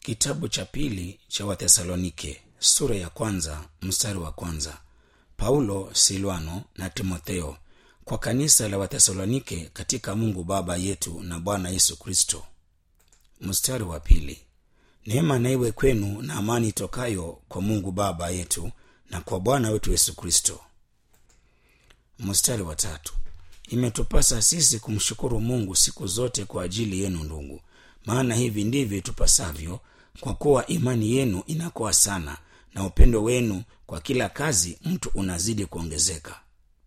kitabu cha pili cha wathesalonike sura ya kwanza mstari wa kwanza paulo silwano na timotheo kwa kanisa la wathesalonike katika mungu baba yetu na bwana yesu kristo mstari wa pili neema na iwe kwenu na amani itokayo kwa mungu baba yetu na kwa bwana wetu yesu kristo mstari wa tatu imetupasa sisi kumshukuru mungu siku zote kwa ajili yenu ndugu maana hivi ndivyo tupasavyo kwa kuwa imani yenu inakuwa sana na upendo wenu kwa kila kazi mtu unazidi kuongezeka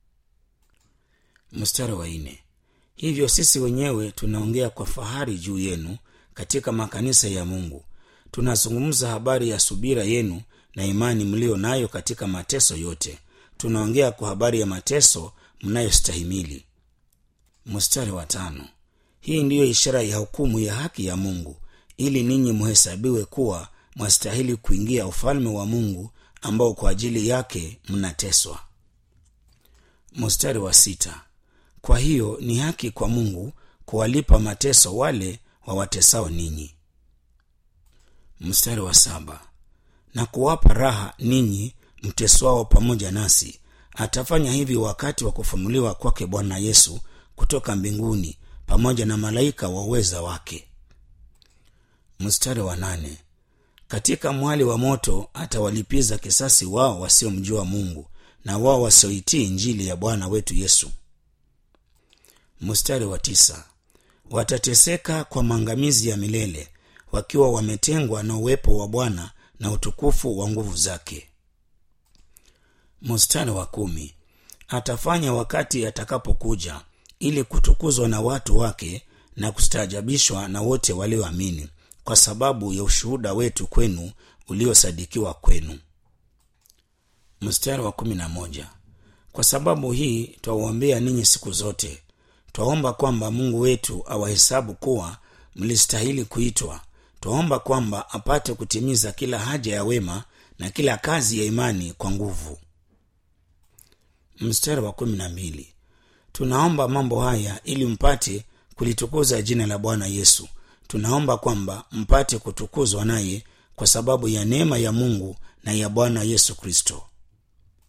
mstari wa nne hivyo sisi wenyewe tunaongea kwa fahari juu yenu katika makanisa ya mungu tunazungumza habari ya subira yenu na imani mlio nayo katika mateso yote tunaongea kwa habari ya mateso mnayostahimili mstari wa tano hii ndiyo ishara ya hukumu ya haki ya mungu ili ninyi muhesabiwe kuwa mwastahili kuingia ufalme wa mungu ambao kwa ajili yake mnateswa mstari wa sita kwa hiyo ni haki kwa mungu kuwalipa mateso wale wawatesao ninyi mstari wa saba na kuwapa raha ninyi mteswao pamoja nasi atafanya hivi wakati wa kufunuliwa kwake bwana yesu kutoka mbinguni pamoja na malaika wa uweza wake mstari wa nane katika mwali wa moto atawalipiza kisasi wao wasiomjua mungu na wao wasioitii njili ya bwana wetu yesu mstari wa tisa watateseka kwa maangamizi ya milele wakiwa wametengwa na uwepo wa bwana na utukufu wa nguvu zake mstari wa kumi atafanya wakati atakapokuja ili kutukuzwa na watu wake na kustaajabishwa na wote walioamini kwa sababu ya ushuhuda wetu kwenu uliosadikiwa kwenu mstari wa kumi na moja kwa sababu hii twawaombea ninyi siku zote twaomba kwamba mungu wetu awahesabu kuwa mlistahili kuitwa twaomba kwamba apate kutimiza kila haja ya wema na kila kazi ya imani kwa nguvu mstari wa kumi na mbili tunaomba mambo haya ili mpate kulitukuza jina la bwana yesu tunaomba kwamba mpate kutukuzwa naye kwa sababu ya neema ya mungu na ya bwana yesu kristo